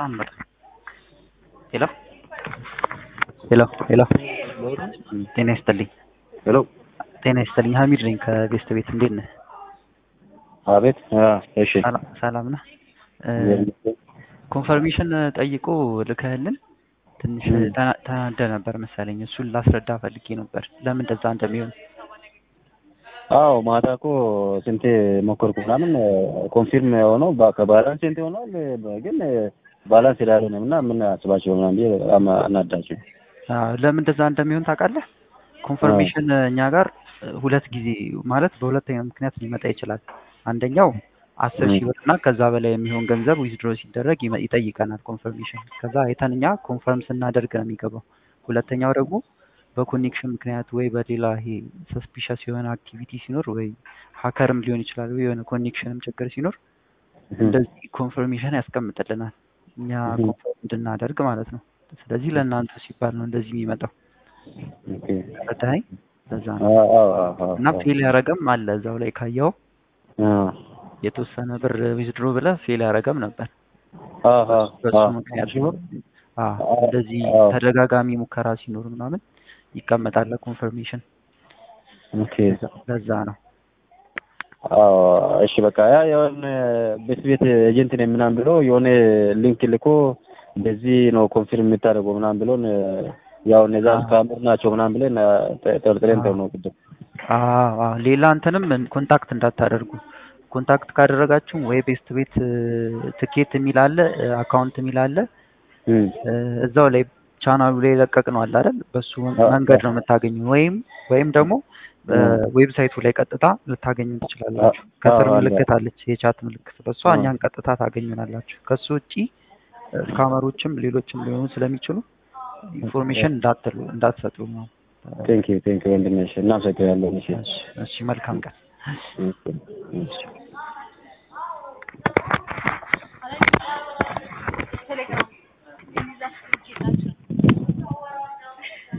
አንበል ሄሎ ሄሎ ሄሎ ጤና ይስጥልኝ ሄሎ ጤና ይስጥልኝ ሀሚድ ነኝ ከቤስት ቤት እንዴት ነህ አቤት እሺ ሰላም- ሰላም ነህ ኮንፈርሜሽን ጠይቆ ልከህልን ትንሽ ም። ተና- ተናደህ ነበር መሰለኝ እሱን ላስረዳ ፈልጌ ነበር ለምን እንደዛ እንደሚሆን አዎ ማታ እኮ ስንቴ ሞከርኩ ምናምን ኮንፊርም የሆነው በ- ከባላንስ ስንት ይሆናል ግን ባላንስ ስላልሆነ እና ምን አስባቸው ምናምን ብዬ በጣም አናዳቸው አዎ፣ ለምን እንደዛ እንደሚሆን ታውቃለህ? ኮንፈርሜሽን እኛ ጋር እ, ሁለት ጊዜ ማለት በሁለተኛው ምክንያት ሊመጣ ይችላል። አንደኛው አስር ሺህ ም። ብር እና ከዛ በላይ የሚሆን ገንዘብ ዊዝድሮ ሲደረግ ይመ- ይጠይቀናል ኮንፈርሜሽን። ከዛ አይተን እኛ ኮንፈርም ስናደርግ ነው የሚገባው። ሁለተኛው ደግሞ በኮኔክሽን ምክንያት ወይ በሌላ ይሄ ሰስፒሸስ የሆነ አክቲቪቲ ሲኖር ወይ ሀከርም ሊሆን ይችላል ወይ የሆነ ኮኔክሽንም ችግር ሲኖር እንደዚህ ኮንፈርሜሽን ያስቀምጥልናል እኛ ም። ኮንፈርም እንድናደርግ ማለት ነው። ስለዚህ ለእናንተ ሲባል ነው እንደዚህ የሚመጣው። ኦኬ ረዳኸኝ? ለዛ ነው አዎ አዎ አዎ አዎ እና ፌል ያረገም አለ እዛው ላይ ካየው አዎ የተወሰነ ብር ዊዝድሮ ብለህ ፌል ያረገም ነበር። አዎ አዎ በሱ አዎ ምክንያት ሲሆን አዎ፣ አዎ እንደዚህ አዎ ተደጋጋሚ ሙከራ ሲኖር ምናምን ይቀመጣል ኮንፈርሜሽን። ኦኬ ለዛ ነው አዎ እሺ በቃ ያ የሆነ ቤት ቤት ኤጀንት ነኝ ምናምን ብሎ የሆነ ሊንክ ልኮ እንደዚህ ነው ኮንፊርም የምታደርገው ምናምን ብሎን ያው እነዛ አዎ ስካመር ናቸው ምናምን ብለን ጠ- ጠርጥሬን አዎ ተው ነው ቅድም አዎ አዎ። ሌላ እንትንም ኮንታክት እንዳታደርጉ። ኮንታክት ካደረጋችሁ ወይ ቤስት ቤት ትኬት የሚል አለ፣ አካውንት የሚል አለ እም። እ፣ እዛው ላይ ቻናሉ ላይ ለቀቅ ነው አለ አይደል? በሱ አዎ መንገድ ነው የምታገኙ። ወይም ወይም ደግሞ አዎ ዌብሳይቱ ላይ ቀጥታ ልታገኙ አዎ ትችላላችሁ። አዎ ከስር አለ ምልክት አለች፣ የቻት ምልክት። በሷ አዎ እኛን ቀጥታ ታገኙናላችሁ። ከሱ ውጪ ስካመሮችም ሌሎችም ሊሆኑ ስለሚችሉ ኢንፎርሜሽን እንዳትሉ እንዳትሰጡ ነው። ቴንክ ዩ ቴንክ ዩ ወንድሜ እሺ እናመሰግናለን እሺ እሺ፣ እሺ፣ መልካም ቀን። እሺ እሺ